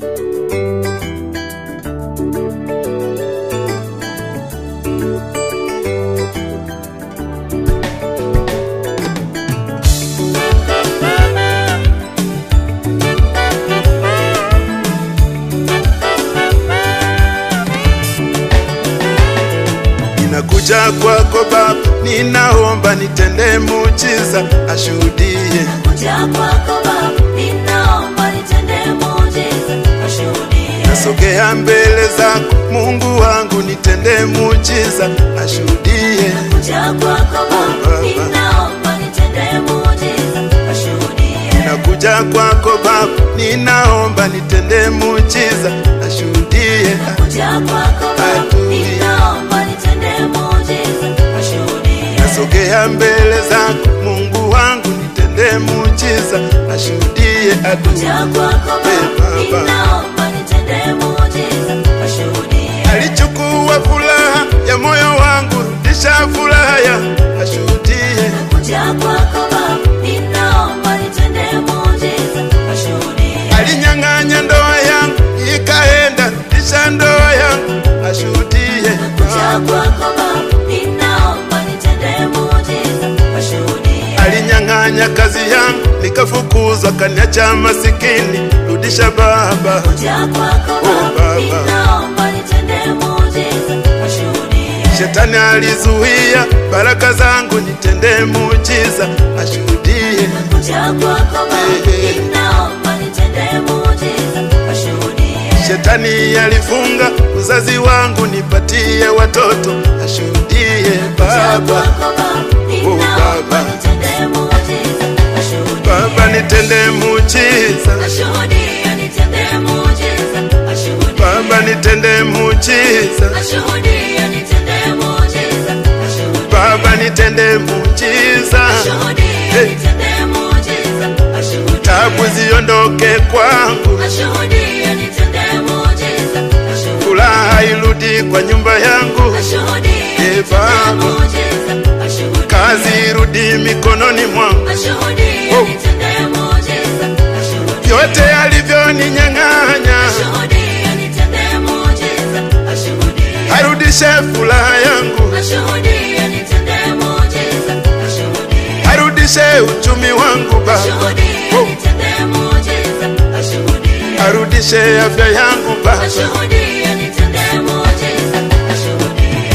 Ninakuja kwako Baba, ninaomba nitende muujiza, ashuhudie. Kuja kwako Baba, ninaomba nitende muujiza, ashuhudie. Nasogea mbele zako Mungu wangu, nitende muujiza, ashuhudie. Kuja kwako Baba, ninaomba nitende muujiza, ashuhudie. Nakuja kwako Baba, ninaomba nitende muujiza, ashuhudie. Kuja kwako Baba, ninaomba nitende muujiza, ashuhudie. Nasogea mbele zako Mungu wangu, nitende muujiza, ashuhudie adui. Kuja kwako Baba, ninaomba nitende muujiza, ashuhudie. alichukua furaha ya moyo wangu, rudisha furaha ya ashuhudie. Kuja kwako Baba, ninaomba nitende muujiza, ashuhudie. Alinyang'anya ndoa yangu ikaenda, rudisha ndoa yangu ashuhudie. Kuja kwako Baba, ninaomba nitende muujiza, ashuhudie. Alinyang'anya kazi yangu nikafukuzwa, kaniacha masikini, rudisha Baba. Kuja kwako Oh, Baba, Baba. ninaomba nitende muujiza, ashuhudie. Shetani alizuia baraka zangu, nitende muujiza, ashuhudie. Kuja kwako Baba, ninaomba nitende muujiza, ashuhudie. Shetani alifunga uzazi wangu, nipatie watoto, ashuhudie Kuja Baba. kwako Baba, ninaomba Baba. nitende muujiza, ashuhudie. Baba nitende muujiza, Ashuhudie, nitende muujiza, ashuhudie. Baba nitende muujiza, Ashuhudie, nitende muujiza, ashuhudie. Baba nitende muujiza, Ashuhudie, nitende muujiza, ashuhudie. tabu ziondoke kwangu, Ashuhudie, nitende muujiza, ashuhudie. furaha irudi kwa nyumba yangu, Ashuhudie, Eh, nitende Baba. muujiza, ashuhudie. kazi irudi mikononi mwangu, Ashuhudie, Oh. nitende muujiza, ashuhudie. vyote alivyoninyang'anya Ashuhudie, nitende muujiza, ashuhudie. arudishe furaha yangu, Ashuhudie, nitende muujiza, ashuhudie. arudishe uchumi wangu Baba, Ashuhudie, Oh. nitende muujiza, ashuhudie. arudishe afya yangu Baba. Ashuhudie, nitende muujiza, ashuhudie.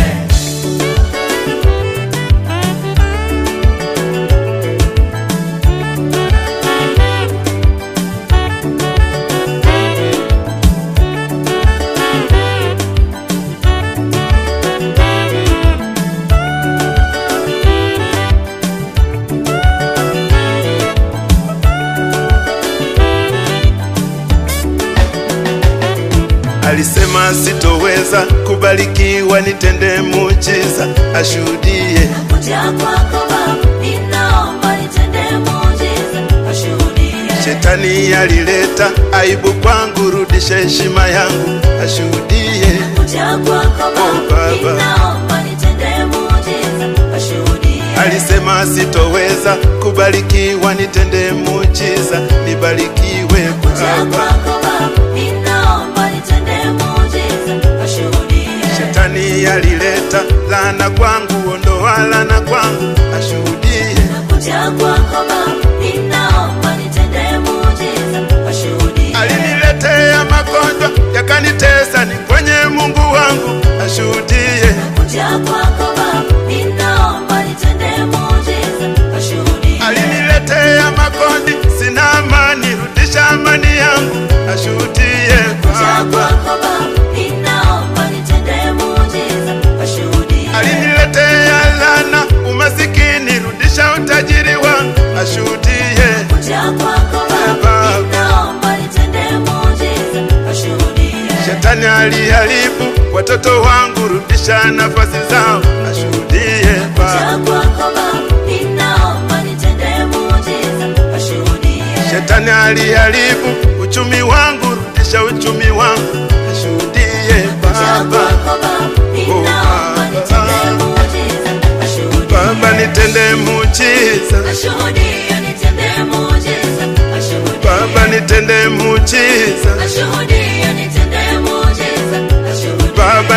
Alisema sitoweza kubarikiwa, nitende muujiza, ashuhudie. Kuja kwako Baba, ninaomba nitende muujiza, ashuhudie. Shetani alileta aibu kwangu, rudisha heshima yangu, ashuhudie. Kuja kwako Oh, Baba, Baba. ninaomba nitende muujiza, ashuhudie. Alisema sitoweza kubarikiwa, nitende muujiza, nibarikiwe Kuja Baba. kwako Baba, ninaomba nitende muujiza, ashuhudie. Shetani alileta laana kwangu, ondoa laana kwangu, ashuhudie. Kuja kwako Baba, ninaomba nitende muujiza, ashuhudie. Aliniletea magonjwa yakanitesa, ni kwenye Mungu wangu, ashuhudie. Kuja kwako Baba, ninaomba nitende muujiza, ashuhudie. Aliniletea makondi, sina amani, rudisha amani yangu, ashuhudie Kuja Baba. kwako Baba, ninaomba nitende muujiza, ashuhudie. Aliniletea laana, umasikini, rudisha utajiri wangu, ashuhudie. Kuja kwako Baba, Baba. ninaomba nitende muujiza, ashuhudie. Shetani aliharibu watoto wangu, rudisha nafasi zao, ashuhudie Baba. Kuja kwako Baba, ninaomba nitende muujiza, ashuhudie. Shetani aliharibu uchumi wangu, rudisha uchumi wangu, ashuhudie Kuja Baba. kwako Baba, ninaomba nitende muujiza, ashuhudie. Baba nitende muujiza, Ashuhudie, nitende muujiza, ashuhudie. Baba nitende muujiza, Ashuhudie,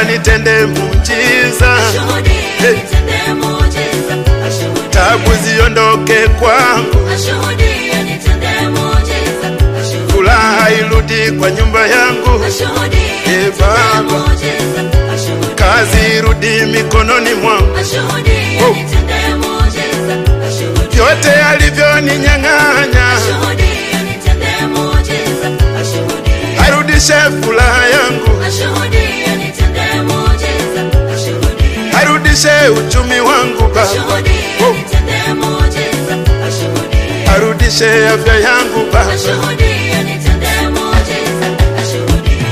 Baba nitende muujiza, Ashuhudie, nitende muujiza. Ashuhudie, tabu ziondoke kwangu, ashuhudie, nitende muujiza. Ashuhudie, furaha irudi kwa nyumba yangu, ashuhudie, Eh, nitende Baba. muujiza. Ashuhudie, kazi irudi mikononi mwangu, ashuhudie, Oh. nitende muujiza. Ashuhudie, vyote alivyoninyang'anya ashuhudie, nitende muujiza. Ashuhudie, arudishe furaha yangu, ashuhudie, nitende muujiza. Ashuhudie, arudishe uchumi wangu Baba, ashuhudie, Oh. nitende muujiza. Ashuhudie, arudishe afya yangu Baba, ashuhudie, nitende muujiza. Ashuhudie.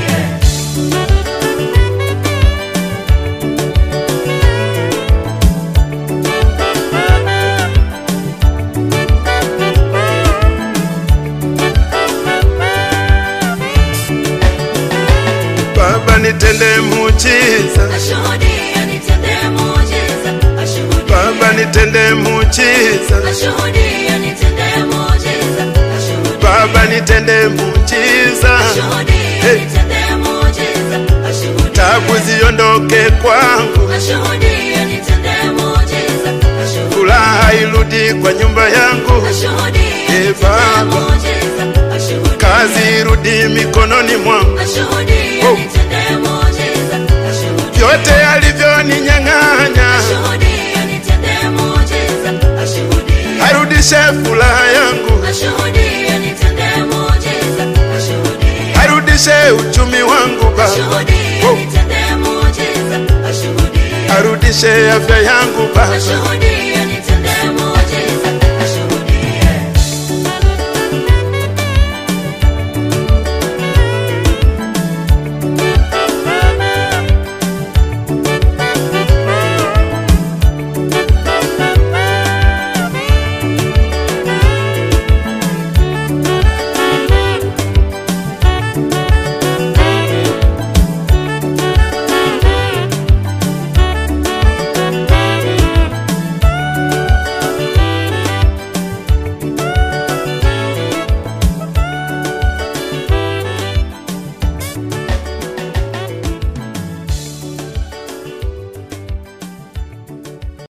Baba nitende muujiza, Ashuhudie, nitende muujiza. Ashuhudie, Baba nitende muujiza, ashuhudie, nitende muujiza. Ashuhudie, Baba nitende muujiza, ashuhudie, Hey. nitende muujiza. Ashuhudie, tabu ziondoke kwangu, ashuhudie, nitende muujiza. Ashuhudie, furaha irudi kwa nyumba yangu, ashuhudie, Eh, nitende Baba. muujiza. Ashuhudie, kazi irudi mikononi mwangu, ashuhudie, Oh. nitende muujiza. Ashuhudie, vyote alivyoninyang'anya ashuhudie, nitende muujiza. Ashuhudie, arudishe furaha yangu, ashuhudie, nitende muujiza. Ashuhudie, arudishe uchumi wangu Baba, ashuhudie, Oh. nitende muujiza. Ashuhudie, arudishe afya yangu Baba, ashuhudie, nitende